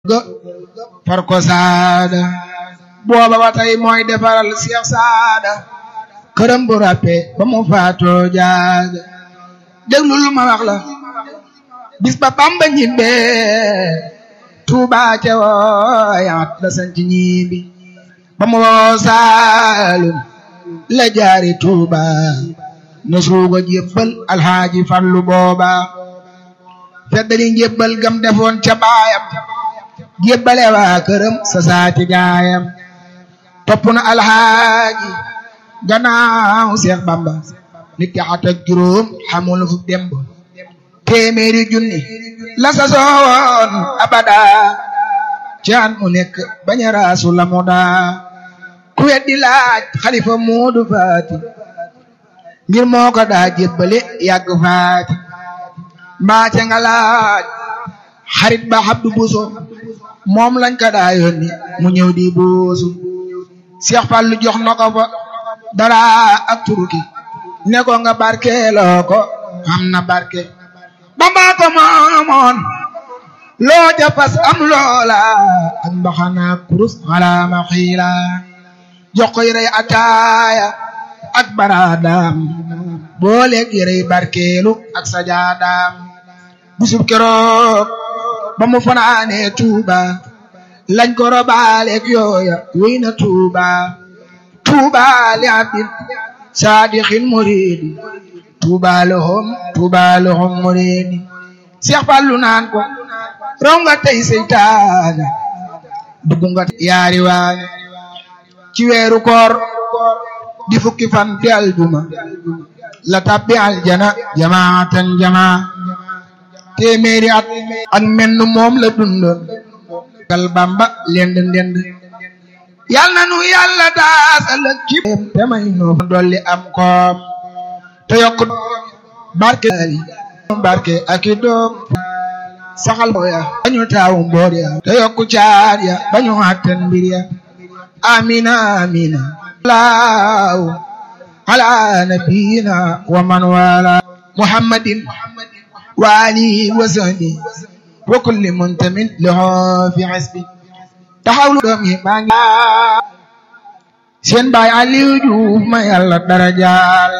ga far ko saada booba ba tey mooy defaral Seex Saada këram bu ràppe ba mu faatoo jaaga déglu lu ma wax la bis ba Bamba ñibbee Tuuba ca wooyaat la sanc ñibbi ba mu woo Saalum la jaari Tuuba na suuga jébbal alxaaji Fallu booba feddali njébbal gam defoon ca baayam jébbale waa këram sa saati gaayam topp na alxaaji gannaaw Seex Bamba nit ki at ak juróom xamul fu demb téeméeri junni la sa soon abada caan mu nekk bañ a raasu la mu daa ku weddi laaj xalifa muudu faati ngir moo ko daa jébbale yàgg faati mbaace nga laaj xarit ba Abdu Buso moom lañ ko daa yónni mu ñëw di buusu Seex Fallu jox na ko fa dara ak turuki ne ko nga barkeeloo ko xam na barke Bamba ko moomoon loo ja fas am loola ak mbaxana kurus xalaama xiila jox ko yërey ataaya ak baraadaam booleeg yërey barkeelu ak sajaadaam bisub keroog ba mu fanaanee Tuuba lañ ko robaaleeg yooya wéy na Tuuba Tuuba li abdin saadixin muridi Tuuba lahum Tuuba lahum muridi Seex Fallu naan ko raw nga tey seytaane dugg nga yaari waane ci weeru koor di fukki fan di aljuma la tabbi aljana jamaatan jamaa téeméeri at ak menn moom la dundoon gal Bamba lend ndend yal na nu yàlla daasal ak ci te may nu dolli am koom te yokk barke barke ak i doom saxal ya bañu taawu mboor ya te yokku caar ya bañu àttan mbir ya amina amina laaw ala nabiyina wa man wala muhammadin wa alihi wa sahbi wa kulli muntamin lahu fi hasbi taxawlu doom yi maa ngi seen baay Aliou Diouf ma yàlla darajaal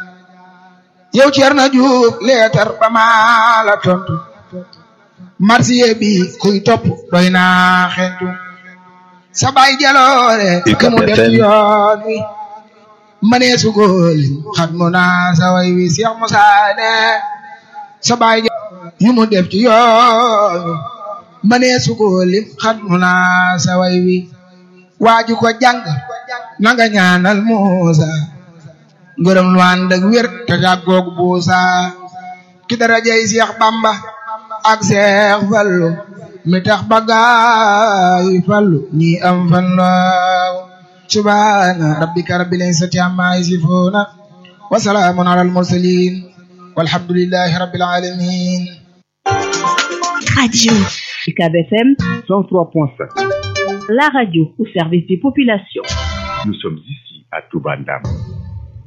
yow Ceerno Diouf leetar ba maa la tontu marsiye bi kuy topp doy naa xentu sa baay jaloore ka mu def yoon wi manee sugool xat mu naa sa way wi Seex Musaa ne sa baay yu mu def ci yoon wi manee sugool xat mu naa sa way wi waaju ko jàng na nga ñaanal Muusa ngërëm lu ànd ak wér te jàggoog buusa ki darajay Seex Bamba ak Seex Fallu mi tax bagaay fallu ñi am fan laaw subhaana rabbika rabbil izzati amma yasifuuna wa salaamun alal mursaliin walhamdulillahi rabbil aalamiin Radio UCAB FM 103.5. la radio au service des populations. Nous sommes ici à Touba Ndam.